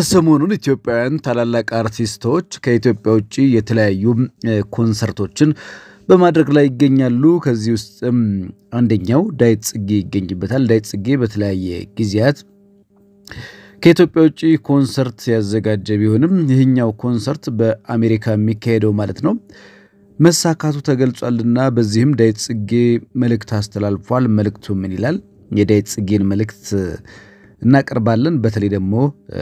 ሰሞኑን ኢትዮጵያውያን ታላላቅ አርቲስቶች ከኢትዮጵያ ውጭ የተለያዩ ኮንሰርቶችን በማድረግ ላይ ይገኛሉ። ከዚህ ውስጥም አንደኛው ዳዊት ጽጌ ይገኝበታል። ዳዊት ጽጌ በተለያየ ጊዜያት ከኢትዮጵያ ውጭ ኮንሰርት ያዘጋጀ ቢሆንም ይህኛው ኮንሰርት በአሜሪካ የሚካሄደው ማለት ነው መሳካቱ ተገልጿልና በዚህም ዳዊት ጽጌ መልእክት አስተላልፏል። መልእክቱ ምን ይላል? የዳዊት ጽጌን መልእክት እናቀርባለን። በተለይ ደግሞ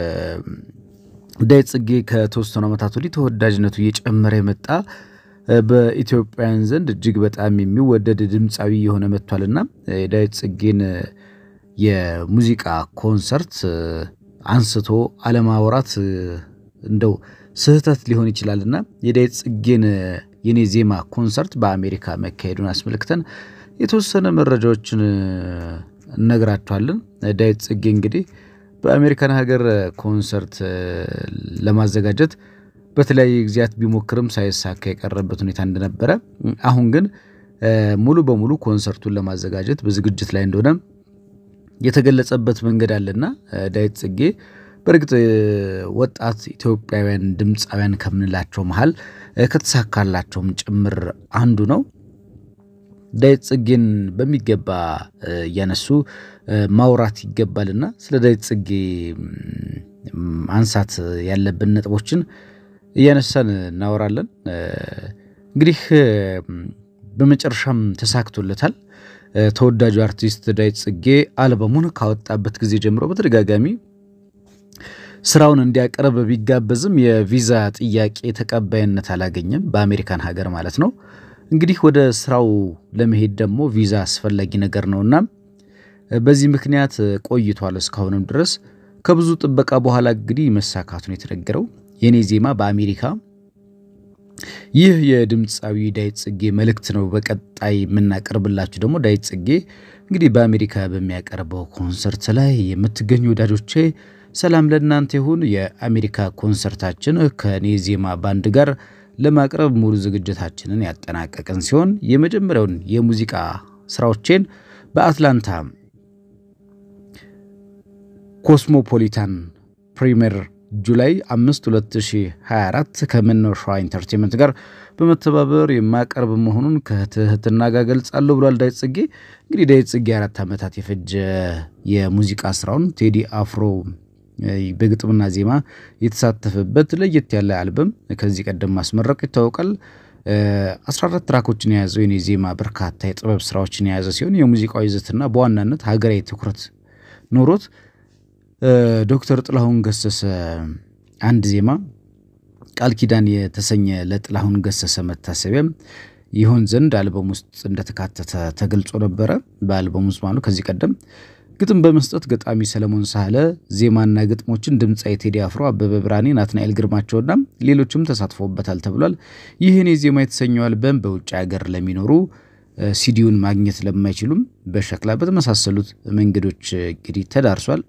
ዳዊት ጽጌ ከተወሰኑ ዓመታት ወዲህ ተወዳጅነቱ እየጨመረ የመጣ በኢትዮጵያውያን ዘንድ እጅግ በጣም የሚወደድ ድምፃዊ የሆነ መጥቷልና የዳዊት ጽጌን የሙዚቃ ኮንሰርት አንስቶ አለማውራት እንደው ስህተት ሊሆን ይችላልና የዳዊት ጽጌን የኔ ዜማ ኮንሰርት በአሜሪካ መካሄዱን አስመልክተን የተወሰነ መረጃዎችን እነግራችኋለን። ዳዊት ጽጌ እንግዲህ በአሜሪካን ሀገር ኮንሰርት ለማዘጋጀት በተለያየ ጊዜያት ቢሞክርም ሳይሳካ የቀረበት ሁኔታ እንደነበረ፣ አሁን ግን ሙሉ በሙሉ ኮንሰርቱን ለማዘጋጀት በዝግጅት ላይ እንደሆነ የተገለጸበት መንገድ አለና ዳዊት ጽጌ በእርግጥ ወጣት ኢትዮጵያውያን ድምፃውያን ከምንላቸው መሀል ከተሳካላቸውም ጭምር አንዱ ነው። ዳዊት ጽጌን በሚገባ እያነሱ ማውራት ይገባልና ስለ ዳዊት ጽጌ አንሳት ያለብን ነጥቦችን እያነሳን እናወራለን። እንግዲህ በመጨረሻም ተሳክቶለታል። ተወዳጁ አርቲስት ዳዊት ጽጌ አልበሙን ካወጣበት ጊዜ ጀምሮ በተደጋጋሚ ስራውን እንዲያቀርብ ቢጋበዝም የቪዛ ጥያቄ ተቀባይነት አላገኘም፣ በአሜሪካን ሀገር ማለት ነው። እንግዲህ ወደ ስራው ለመሄድ ደግሞ ቪዛ አስፈላጊ ነገር ነውና በዚህ ምክንያት ቆይቷል እስካሁንም ድረስ። ከብዙ ጥበቃ በኋላ እንግዲህ መሳካቱን የተነገረው የኔ ዜማ በአሜሪካ ይህ የድምፃዊ ዳዊት ጽጌ መልእክት ነው። በቀጣይ የምናቀርብላችሁ ደግሞ ዳዊት ጽጌ እንግዲህ በአሜሪካ በሚያቀርበው ኮንሰርት ላይ የምትገኙ ወዳጆቼ ሰላም ለእናንተ ይሁን። የአሜሪካ ኮንሰርታችን ከኔ ዜማ ባንድ ጋር ለማቅረብ ሙሉ ዝግጅታችንን ያጠናቀቅን ሲሆን የመጀመሪያውን የሙዚቃ ስራዎቼን በአትላንታ ኮስሞፖሊታን ፕሪሚየር ጁላይ 5 2024 ከመነሻዋ ኢንተርቴንመንት ጋር በመተባበር የማቀርብ መሆኑን ከትህትና ጋር ገልጻለሁ ብሏል ዳዊት ጽጌ። እንግዲህ ዳዊት ጽጌ አራት ዓመታት የፈጀ የሙዚቃ ስራውን ቴዲ አፍሮ በግጥምና ዜማ የተሳተፈበት ለየት ያለ አልበም ከዚህ ቀደም ማስመረቅ ይታወቃል። 14 ትራኮችን የያዘው የኔ ዜማ በርካታ የጥበብ ስራዎችን የያዘ ሲሆን የሙዚቃው ይዘትና በዋናነት ሀገራዊ ትኩረት ኖሮት ዶክተር ጥላሁን ገሰሰ አንድ ዜማ ቃል ኪዳን የተሰኘ ለጥላሁን ገሰሰ መታሰቢያ ይሆን ዘንድ አልበም ውስጥ እንደተካተተ ተገልጾ ነበረ። በአልበም ውስጥ ማለት ከዚህ ቀደም ግጥም በመስጠት ገጣሚ ሰለሞን ሳህለ፣ ዜማና ግጥሞችን ድምፃዊ ቴዲ አፍሮ፣ አበበ ብርሃኔ፣ ናትናኤል ግርማቸውና ሌሎችም ተሳትፎበታል ተብሏል። ይህን የዜማ የተሰኘው አልበም በውጭ ሀገር ለሚኖሩ ሲዲውን ማግኘት ለማይችሉም በሸክላ በተመሳሰሉት መንገዶች እንግዲህ ተዳርሷል።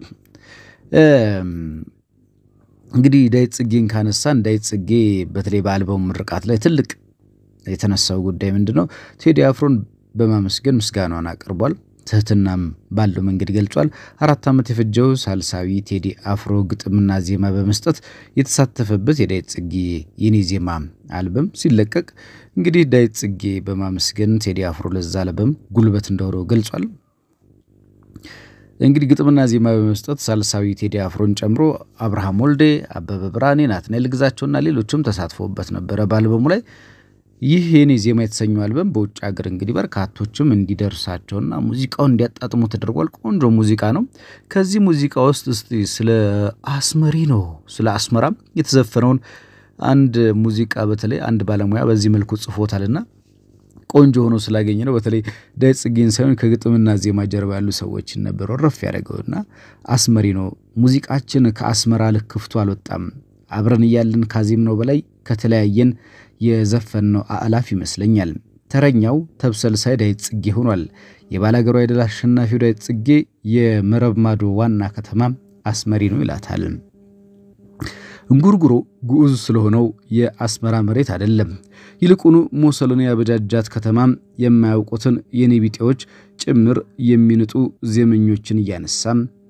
እንግዲህ ዳዊት ጽጌን ካነሳን ዳዊት ጽጌ በተለይ በአልበሙ ምርቃት ላይ ትልቅ የተነሳው ጉዳይ ምንድን ነው? ቴዲ አፍሮን በማመስገን ምስጋናውን አቅርቧል። ትህትናም ባለው መንገድ ገልጿል። አራት ዓመት የፈጀው ሳልሳዊ ቴዲ አፍሮ ግጥምና ዜማ በመስጠት የተሳተፈበት የዳዊት ጽጌ የኔ ዜማ አልበም ሲለቀቅ እንግዲህ ዳዊት ጽጌ በማመስገን ቴዲ አፍሮ ለዛ አልበም ጉልበት እንደሆነው ገልጿል። እንግዲህ ግጥምና ዜማ በመስጠት ሳልሳዊ ቴዲ አፍሮን ጨምሮ አብርሃም ወልዴ፣ አበበ ብርሃኔ፣ ናትናኤል ግዛቸውና ሌሎችም ተሳትፎበት ነበረ በአልበሙ ላይ። ይህ የኔ ዜማ የተሰኘው አልበም በውጭ ሀገር እንግዲህ በርካቶችም እንዲደርሳቸውና ሙዚቃውን እንዲያጣጥሙ ተደርጓል። ቆንጆ ሙዚቃ ነው። ከዚህ ሙዚቃ ውስጥ እስቲ ስለ አስመሪ ነው ስለ አስመራም የተዘፈነውን አንድ ሙዚቃ በተለይ አንድ ባለሙያ በዚህ መልኩ ጽፎታልና ቆንጆ ሆኖ ስላገኘ ነው። በተለይ ዳዊት ጽጌን ሳይሆን ከግጥምና ዜማ ጀርባ ያሉ ሰዎችን ነበር ረፍ ያደረገውና አስመሪ ነው ሙዚቃችን ከአስመራ ልክ ክፍቱ አልወጣም አብረን እያለን ካዜም ነው በላይ ከተለያየን የዘፈን ነው አእላፍ ይመስለኛል። ተረኛው ተብሰልሳይ ዳዊት ጽጌ ሆኗል። የባላገሩ አይደል አሸናፊው ዳዊት ጽጌ የመረብ ማዶ ዋና ከተማ አስመሪ ነው ይላታል። እንጉርጉሮ ግዑዝ ስለሆነው የአስመራ መሬት አይደለም። ይልቁኑ ሞሰሎኒ ያበጃጃት ከተማም የማያውቁትን የኔ ቢጤዎች ጭምር የሚንጡ ዜመኞችን እያነሳም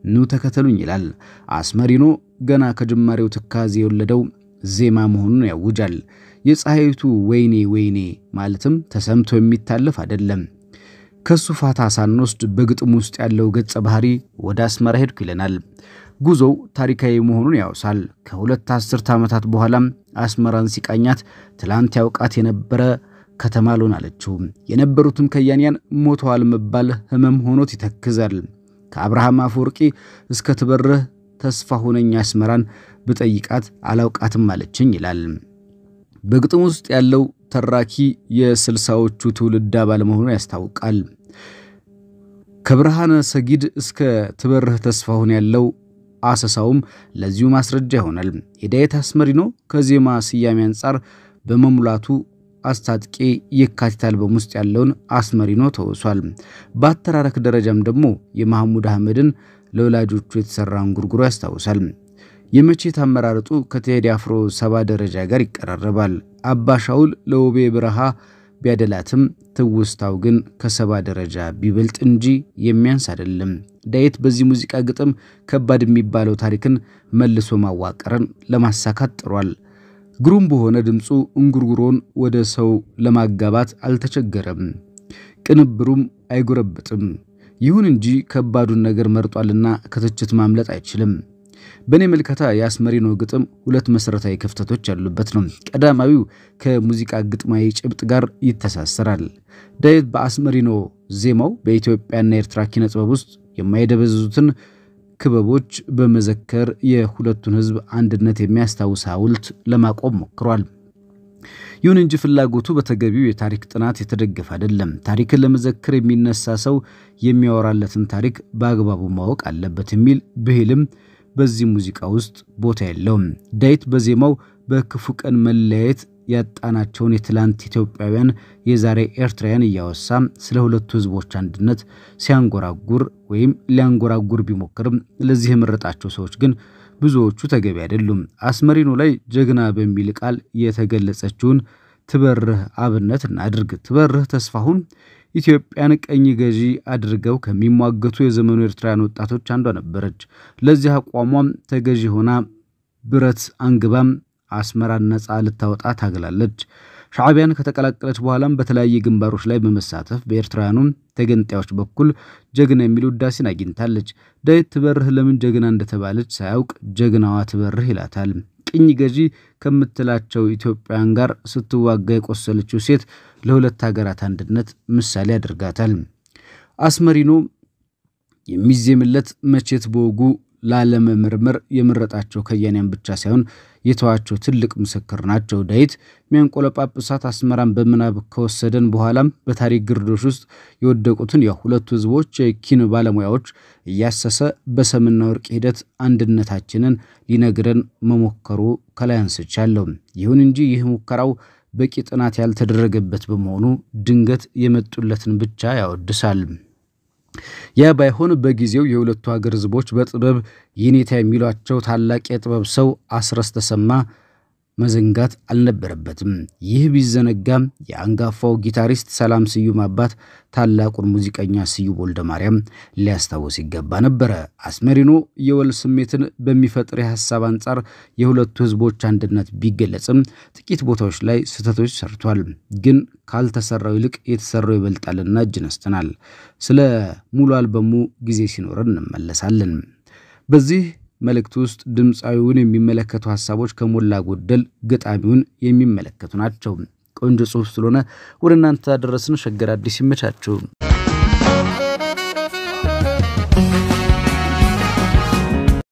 ኑ ተከተሉኝ ይላል። አስመሪኖ ገና ከጅማሬው ትካዜ የወለደው ዜማ መሆኑን ያውጃል። የፀሐይቱ ወይኔ ወይኔ ማለትም ተሰምቶ የሚታለፍ አይደለም። ከሱ ፋታ ሳንወስድ በግጥም ውስጥ ያለው ገጸ ባህሪ ወደ አስመራ ሄድኩ ይለናል። ጉዞው ታሪካዊ መሆኑን ያውሳል። ከሁለት አስርተ ዓመታት በኋላም አስመራን ሲቃኛት ትላንት ያውቃት የነበረ ከተማ ልሆን አለችው። የነበሩትም ከያንያን ሞተዋል መባል ሕመም ሆኖት ይተክዛል። ከአብርሃም አፈወርቂ እስከ ትበርህ ተስፋ ሆነኝ አስመራን ብጠይቃት አላውቃትም አለችኝ ይላል። በግጥም ውስጥ ያለው ተራኪ የስልሳዎቹ ትውልድ አባል መሆኑን ያስታውቃል። ከብርሃነ ሰጊድ እስከ ትበርህ ተስፋሁን ያለው አሰሳውም ለዚሁ ማስረጃ ይሆናል። የዳዊት አስመሪኖ ከዜማ ስያሜ አንጻር በመሙላቱ አስታጥቄ የካቲት አልበም ውስጥ ያለውን አስመሪኖ ተወሷል። በአተራረክ ደረጃም ደግሞ የማህሙድ አህመድን ለወላጆቹ የተሰራ እንጉርጉሮ ያስታውሳል። የመቼት አመራረጡ ከቴዲ አፍሮ ሰባ ደረጃ ጋር ይቀራረባል። አባ ሻውል ለውቤ በረሃ ቢያደላትም ትውስታው ግን ከሰባ ደረጃ ቢበልጥ እንጂ የሚያንስ አይደለም። ዳዊት በዚህ ሙዚቃ ግጥም ከባድ የሚባለው ታሪክን መልሶ ማዋቀርን ለማሳካት ጥሯል። ግሩም በሆነ ድምፁ እንጉርጉሮን ወደ ሰው ለማጋባት አልተቸገረም። ቅንብሩም አይጎረብጥም። ይሁን እንጂ ከባዱን ነገር መርጧልና ከትችት ማምለጥ አይችልም። በእኔ መልከታ የአስመሪኖ ግጥም ሁለት መሠረታዊ ክፍተቶች ያሉበት ነው። ቀዳማዊው ከሙዚቃ ግጥማዊ ጭብጥ ጋር ይተሳሰራል። ዳዊት በአስመሪኖ ዜማው በኢትዮጵያና ኤርትራ ኪነ ጥበብ ውስጥ የማይደበዝዙትን ክበቦች በመዘከር የሁለቱን ሕዝብ አንድነት የሚያስታውስ ሐውልት ለማቆም ሞክሯል። ይሁን እንጂ ፍላጎቱ በተገቢው የታሪክ ጥናት የተደገፈ አይደለም። ታሪክን ለመዘከር የሚነሳ ሰው የሚያወራለትን ታሪክ በአግባቡ ማወቅ አለበት የሚል ብሂልም በዚህ ሙዚቃ ውስጥ ቦታ የለውም። ዳዊት በዜማው በክፉ ቀን መለያየት ያጣናቸውን የትላንት ኢትዮጵያውያን የዛሬ ኤርትራውያን እያወሳ ስለ ሁለቱ ህዝቦች አንድነት ሲያንጎራጉር ወይም ሊያንጎራጉር ቢሞክርም ለዚህ የመረጣቸው ሰዎች ግን ብዙዎቹ ተገቢ አይደሉም። አስመሪኖ ላይ ጀግና በሚል ቃል የተገለጸችውን ትበርህ አብነት እናድርግ። ትበርህ ተስፋሁን ኢትዮጵያን ቀኝ ገዢ አድርገው ከሚሟገቱ የዘመኑ ኤርትራውያን ወጣቶች አንዷ ነበረች። ለዚህ አቋሟም ተገዢ ሆና ብረት አንግባም አስመራን ነፃ ልታወጣ ታግላለች። ሻዕቢያን ከተቀላቀለች በኋላም በተለያየ ግንባሮች ላይ በመሳተፍ በኤርትራውያኑ ተገንጣዮች በኩል ጀግና የሚል ውዳሴን አግኝታለች። ዳዊት ትበርህ ለምን ጀግና እንደተባለች ሳያውቅ ጀግናዋ ትበርህ ይላታል። ቅኝ ገዢ ከምትላቸው ኢትዮጵያውያን ጋር ስትዋጋ የቆሰለችው ሴት ለሁለት ሀገራት አንድነት ምሳሌ ያደርጋታል። አስመሪኖ የሚዜምለት መቼት በወጉ ላለመመርመር የመረጣቸው ከያንያን ብቻ ሳይሆን የተዋቸው ትልቅ ምስክር ናቸው። ዳዊት ሚያንቆለጳጵሳት አስመራን በምናብ ከወሰደን በኋላም በታሪክ ግርዶሽ ውስጥ የወደቁትን የሁለቱ ህዝቦች የኪን ባለሙያዎች እያሰሰ በሰምና ወርቅ ሂደት አንድነታችንን ሊነግረን መሞከሩ ከላይ አንስቻለሁ። ይሁን እንጂ ይህ ሙከራው በቂ ጥናት ያልተደረገበት በመሆኑ ድንገት የመጡለትን ብቻ ያወድሳል። ያ ባይሆን በጊዜው የሁለቱ ሀገር ህዝቦች በጥበብ የኔታ የሚሏቸው ታላቅ የጥበብ ሰው አስረስ ተሰማ መዘንጋት አልነበረበትም። ይህ ቢዘነጋም የአንጋፋው ጊታሪስት ሰላም ስዩም አባት ታላቁን ሙዚቀኛ ስዩም ወልደ ማርያም ሊያስታውስ ይገባ ነበረ። አስመሪኖ የወል ስሜትን በሚፈጥር የሐሳብ አንጻር የሁለቱ ህዝቦች አንድነት ቢገለጽም ጥቂት ቦታዎች ላይ ስህተቶች ሰርቷል። ግን ካልተሰራው ይልቅ የተሰራው ይበልጣልና እጅ ነስተናል። ስለ ሙሉ አልበሙ ጊዜ ሲኖረን እንመለሳለን። በዚህ መልእክት ውስጥ ድምፃዊውን የሚመለከቱ ሀሳቦች ከሞላ ጎደል ገጣሚውን የሚመለከቱ ናቸው። ቆንጆ ጽሑፍ ስለሆነ ወደ እናንተ ያደረስን ሸገር አዲስ ይመቻችሁ።